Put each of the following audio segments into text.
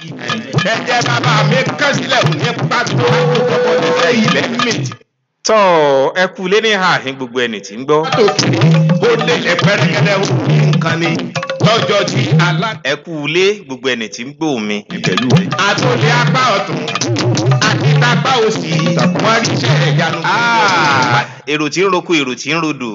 ẹ̀jẹ̀ bàbá mi kán sílẹ̀ ò ní pàtó ọ̀pọ̀lọpọ̀ ilẹ̀ mìtì. tọ́ ẹ kú lé ní àhín gbogbo ẹni tí ń gbọ́. tó kiri ó lè lẹ pẹ́rẹ́gẹ́dẹ́ ó ní nǹkan ni lọ́jọ́ tí alá. ẹ kú lé gbogbo ẹni tí ń gbọ́ mi. pẹ̀lú rẹ̀. àtòlé apá ọ̀tún àti tápá òsì wọ́n rí iṣẹ́ ìyanu. Ah, èrò tí ń roko èrò tí ń rodò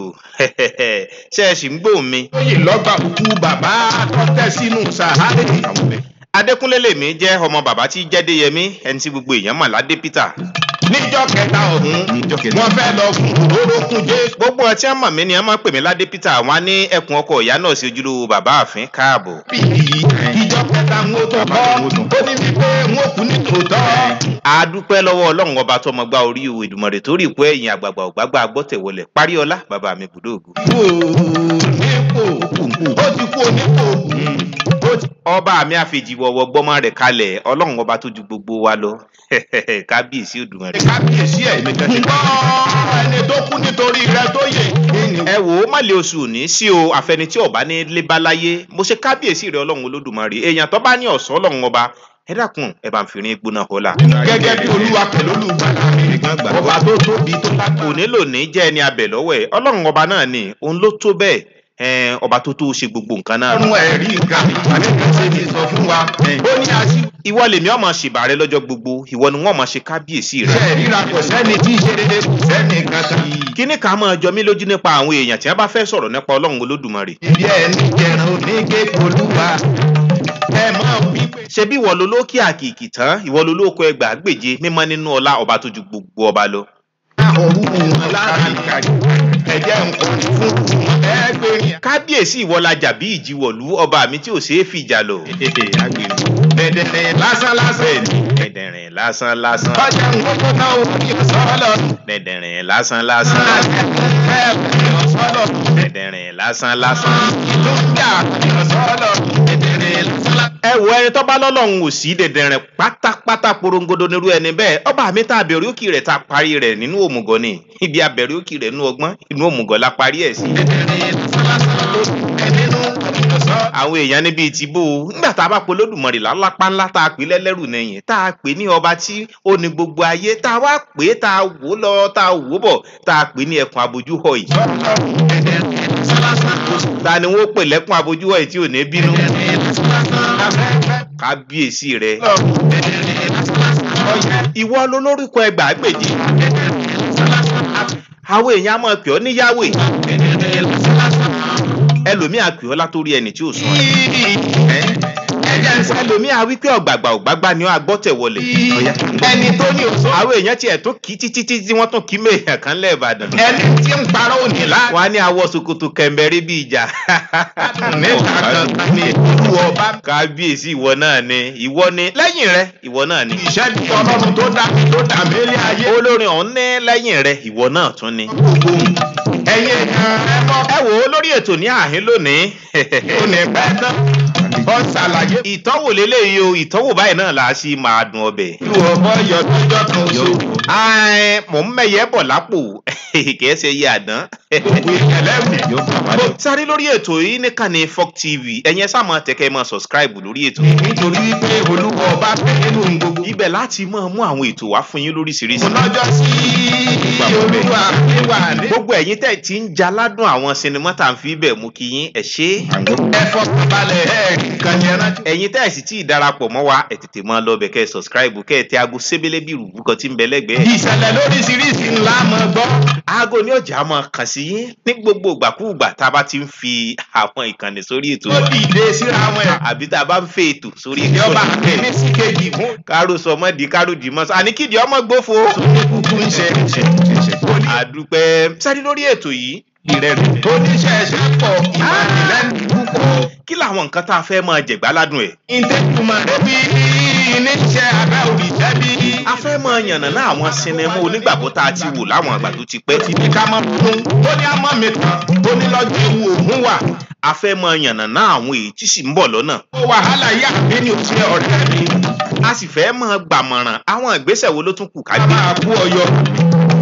ṣé ẹ sì ń gbọ́ mi. lóyè lọ́gbà òkú bàbá tọ́tẹ́ sínú sàárè. adékúnlé lèmi jẹ́ ọmọ bàbá tí jẹ́déyẹmí ẹni tí gbogbo èèyàn mọ̀ ládé peter. níjọ́ kẹta ọ̀hún wọ́n fẹ́ lọ fún orókùn jésù. gbogbo ọtí àmọ̀ mi ni a máa ń pè mí ládé peter wọn á ní ẹkùn ọkọ ìyá náà sí ojúlówó bàbá àfin káàbọ̀. bí ìjọ kẹta ń wó tó kọ́ ó ní wípé ń ó kú ní tòótọ́. a dúpẹ́ lọ́wọ́ ọlọ́run ọba tó mọ gbá orí ìwé ìdùmọ̀rẹ̀ tó rí ìpò ẹ̀yìn àgbààgbà ògbàgbà gbọ́tẹ̀wọlẹ̀ paríọlá bàbá mi bùdó ògùn. kú nípò ó ti kú onípò ó ti ọba mi àfèjì wọ̀wọ̀ gbọ́mọ rẹ̀ kalẹ̀ ọlọ́run ọba tó ju gbogbo wa lọ kábíyèsí òdùmọ̀rẹ̀. kábíyèsí ẹ̀ gbọ́ ẹni tó kú nítorí rẹ tó yè. ẹ wò ó má lè oṣù òní sí o àfẹni tí ọba ní lé bá láyé mo ṣe kábíyèsí rẹ ọlọ́run olódùmarè èèyàn tó bá ní ọ̀sán ọlọ́run ọba ẹ dákun ẹ bá ń fi rin gbóná hólà. gẹ́gẹ́ bí olúwa pẹ̀lú olùgbàlà mi ọba tó tóbi tó lágbára. òní lòní jẹ́ ẹni abẹ lọ́wọ́ ẹ̀ ọlọ́run ọba náà ni òun ló tó bẹ́ẹ̀ ẹn, ọba tó tó ṣe gbogbo nǹkan náà. ọ̀run ẹ̀rí nǹkan àdéhùn ti sọ fún wa ó ní aṣíwájú. ìwọ lèmi ọmọ ṣèbà rẹ lọ́jọ́ gbogbo ìwọ ni wọ́n mọ̀ ṣe kábíyèsí rẹ. ṣe ríra kò sẹ́ni tí í ṣe dédé kò sẹ́ni kankan. kíní ká máa jọ mí lójú nípa àwọn èèyàn tí wọ́n bá fẹ́ sọ̀rọ̀ nípa ọlọ́run olódùmarè. ibi ẹni jẹran onígé olúwa ẹ máa wí pé. ṣebí ìwọ ló lókè àkìkì tán ìwọ ló lóko ẹgbàá gbèje mímọ́ nínú ọlá ọba tó ju gbogbo ọba lọ. òru wọn lára ìkàrí ẹ̀jẹ̀ nǹkan fún ẹgbẹ̀rin. kábíyèsí ìwọ lajà bí ìjìwọ̀lú ọba mi tí ò ṣeé fìjà lọ. dẹ̀dẹ̀dẹ̀ lásán lásán. dẹ̀dẹ̀rìn lásán lásán ọjà nǹkan tó náà ó fi sọ́ọ̀lọ̀. dẹ̀dẹ̀rìn lásán lásán dẹ̀dẹ̀rìn lásán lásán. ẹ wo ẹni tó bá lọ́lọ́run ò sí dẹ̀dẹ̀rìn pátápátá porongodo nírú ẹni bẹ́ẹ̀ ọba mi tá a bẹ̀rẹ̀ òkì rẹ̀ tá a parí rẹ̀ nínú òmùgọ̀ ni ibi abẹ̀rẹ̀ òkì rẹ̀ nínú ọgbọ́n inú òmùgọ̀ la parí ẹ̀ sí. àwọn èèyàn níbi ìtìbò nígbà tá a bá pe olódùmarè lálápá ńlá tá a pè lẹ́lẹ́rù nẹ̀yìn tá a pè ní ọba tí ó ní gbogbo ayé tá a wá pè é tá a wò ó lọ tá a wò ó bọ̀ tá a pè ní ẹkùn abojú họ yìí. ta ni wọ́n pè lẹ́kùn abojú họ yìí tí ò ní bínú. kábíyèsí rẹ ìwọ lolórúkọ ẹgbàágbèje àwọn èèyàn á máa pè ọ́ ní yahweh ẹlòmíà pè ọ́ látòrí ẹni tí ò sùn ẹlòmíà wípé ọ̀gbàgbà ògbàgbà ni ó agbọ́tẹ̀ wọlé ẹni tó ní òṣó. àwọn èèyàn tiẹ̀ tún kí títí tí wọ́n tún kí méèyàn kan lẹ́ẹ̀bàdàn ẹni tí ń parọ́ òní láti. wọ́n á ní awọ sokoto kẹ̀mbẹ̀rẹ̀ bí ìjà níta kankan ni olú ọba. kábíyèsí ìwọ náà ni ìwọ ni lẹ́yìn rẹ ìwọ náà ni ìṣẹ́ bí ọlọ́run tó dá mi tó dá mi lé ayé. olórin ọ̀hún ní lẹ́yìn rẹ ìwọ náà tún ni. gbogbo ẹ̀yin èèyàn ẹ mọ́. ẹ wò ó lórí ètò ní àhín lónìí ó ní pẹ́ tán. ó ṣàlàyé. ìtọ́wò lélẹ́yìí o ìtọ́wò báyìí náà là á sì máa dùn ọbẹ̀. ìlú ọmọ yọ lọ́jọ́ kan oṣù. Ai, mò ń mẹ̀yẹ́ bọ̀ lápò kìí ṣe iye àdán. gbogbo ìyẹlẹ́wì. mo sáré lórí ètò yìí nìkan ní Folk TV ẹ̀yin ẹ sáà máa tẹ̀kẹ́ máa subscribe lórí ètò. nítorí pé olúwa ọba fẹ́ nínú gbogbo. ibẹ̀ láti máa mú àwọn ètò wá fún yín lóríṣiríṣi. mo lọ́jọ́ sí olúwa níwà ní. gbogbo ẹ̀yin tẹ̀ tí ń jaládùn àwọn sinimá tá à ń fi bẹ̀ mú kí yín ẹ̀ ṣe é. ẹ fọkànbalẹ̀ ẹ nǹkan yẹn rántí. ẹ̀yin tẹ́ ẹ̀ sì tí ì darapọ̀ mọ́ wa ẹ̀ tètè máa lọ bẹ̀ kẹ́ ẹ subscribe kẹ́ ẹ tẹ aago sébélé bí ìrùbù kan tí ń bẹ lẹ́gbẹ̀ẹ́. ìṣẹ̀lẹ̀ lóríṣiríṣi ńlá mọ̀ gbọ́. aago ní ọjà máa kàn sí yín ní gbogbo ìgbàkúùgbà tá a bá ti ń fi àwọn ìkànnì sórí ètò ó dìde síra wọn ẹ̀. àbí tá a bá ń fẹ́ ètò sórí ìjọba ètò àkẹ́ni sí kejì fún. kárò sọmọ di kárò dì mọ́ àní kídi ọmọ gbófo. kúkú ń ṣe àdúpẹ́ sáré lórí ètò yìí ìrẹ̀lẹ̀. oníṣẹ̀ṣẹ̀ pọ̀ ìmọ̀lẹ́nu púpọ̀. kí làwọn nǹkan tá a fẹ́ máa jẹ̀gbá ládùn ẹ̀. ìtẹ́kùmọ̀ débi níṣẹ́ abẹ́ òrìṣẹ́ bí. a fẹ́ máa yànnàná àwọn sinimá onígbàgbọ́ tá a ti wò láwọn àgbà tó ti pẹ́. ti ní ká mọ́ fún ó ní àmọ́ mi tán ó ní lọ́jọ́ ewu ògún wà. a fẹ́ máa yànnàná àwọn èyí tí sì ń bọ̀ lọ́nà. ó wàhálà yá mi ní òṣìṣẹ́ ọ̀rẹ́ mi. a sì fẹ́ máa gbàmọ̀ràn àwọn ìgbésẹ̀ wo ló tún kù ká a gbé. máa kú ọyọ. bí wà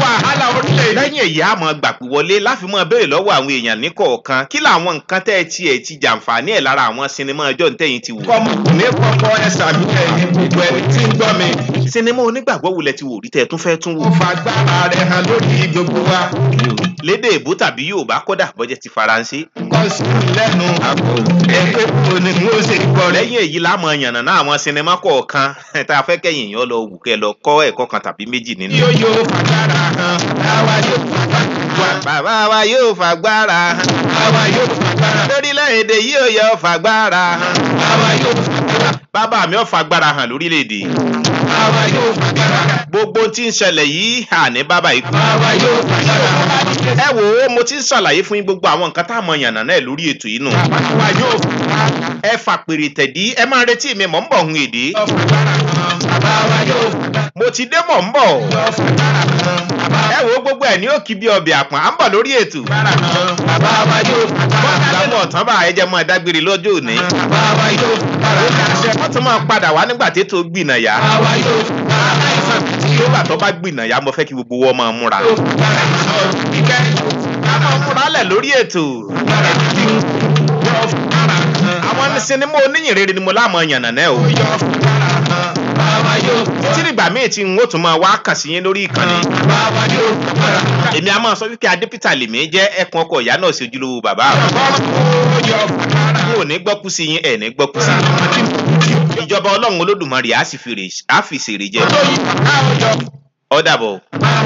wàhálà orílẹ̀-èdè. lẹ́yìn èyí a mọ̀ gbàpè wọlé láfi mọ́ béèrè lọ́wọ́ àwọn èèyàn ní kọ̀ọ̀kan kí làwọn nǹkan tẹ́ ẹ tiẹ̀ ti jàǹfààní ẹ̀ lára àwọn sinimá ọjọ́ ntẹ́yìn ti wò. kọ́mọ kò ní kọ́kọ́ ẹ sàmì ẹ̀yìn gbogbo ẹni tí ń gbọ́ mi. sinimá onígbàgbọ́ wulẹ̀ ti wò rí tẹ́ ẹ tún fẹ́ tún wò. ó fagbára rẹ̀ hàn lórí gbogbo wa. lédè èbó tàbí yorùbá kódà bọ́jẹ́ ti faransé. kọ́ sí mi lẹ́nu àpò ẹgbẹ́ wo ni n ó ṣe gbọ́ rẹ̀. lẹ́yìn èyí lámọ̀ yànnà náà àwọn sinimá kọ̀ọ̀kan tá a fẹ́ kẹ́yìn yàn lọ wù kẹ́ lọ kọ́ ẹ̀kọ́ kan tàbí méjì nínú. yóò yóò fagbára hàn àwa yóò fagbára hàn. bàbá wa yóò fagbára hàn. àwa yóò fagbára hàn. lórílẹ̀‐èdè yìí ò yẹ fagbára hàn. àwa yóò fagbára hàn. bàbá mi ò fagbára hàn lórílẹ̀‐èdè. àwa yóò fagbára hàn. gbogbo tí ń ṣẹlẹ̀ yìí àní bàbá ikú. àwa yóò fagbára hàn. ẹ wò ó mo ti ń ṣàlàyé fún yín gbogbo àwọn nǹkan tá a mọ yànnà náà lórí ètò yìí nù. àwa yóò fagbára hàn. ẹ fà pèrè tẹ̀dí ẹ máa retí mi mọ̀ ń bọ̀ hun èdè. yóò fagbára hàn. àwa yóò fagbára hàn. mo ti dé mọ̀ ń bọ̀. yóò fagbára hàn. ẹ wò ó gbogbo ẹ̀ ní òkì bí ọbẹ̀ àpọ̀n à ń bọ̀ lórí ètò. fagbára hàn. àwa yóò fagbára hàn. lábọ̀ ọ̀tán bá ẹ jẹ́ mọ́ ẹ dágbére lọ́jọ́ òní. àwa yóò fagbára hàn. wọ́n tún máa padà wá nígbà tí ètò gbìnàyà. àwa yóò fagbára hàn. nígbà tó bá gbìnàyà mo fẹ́ kí gbogbo wọn máa múra. yóò fagbára hàn. ìkẹ́ ká máa múra lẹ̀ lórí ètò. fagbára hàn. yóò fagbára hàn. àwọn sinimá oníyìn rere ni mo láàmú yànnà náà o. yóò fagbára hàn. àwa yóò títí dìgbà míì tí n ó tún máa wá kàn sí yín lórí ìkànnì. àwa yóò fagbára hàn. èmi a máa sọ wípé adépítà lèmi jẹ́ ẹkùn ọkọ̀ ìyá náà sí ojúlówó bàbá mi. yóò fagbára n ò ní gbọ́kú sí yín ẹ̀ ní gbọ́kú sí yín. ìjọba ọlọ́run olódùmarè á sì fèrè á fi ṣèrè jẹ. ó dàbọ̀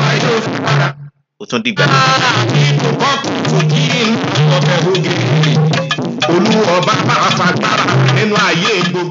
ó tún dìgbà. Olú ọba máa fagbára nínú ayé gbogbo.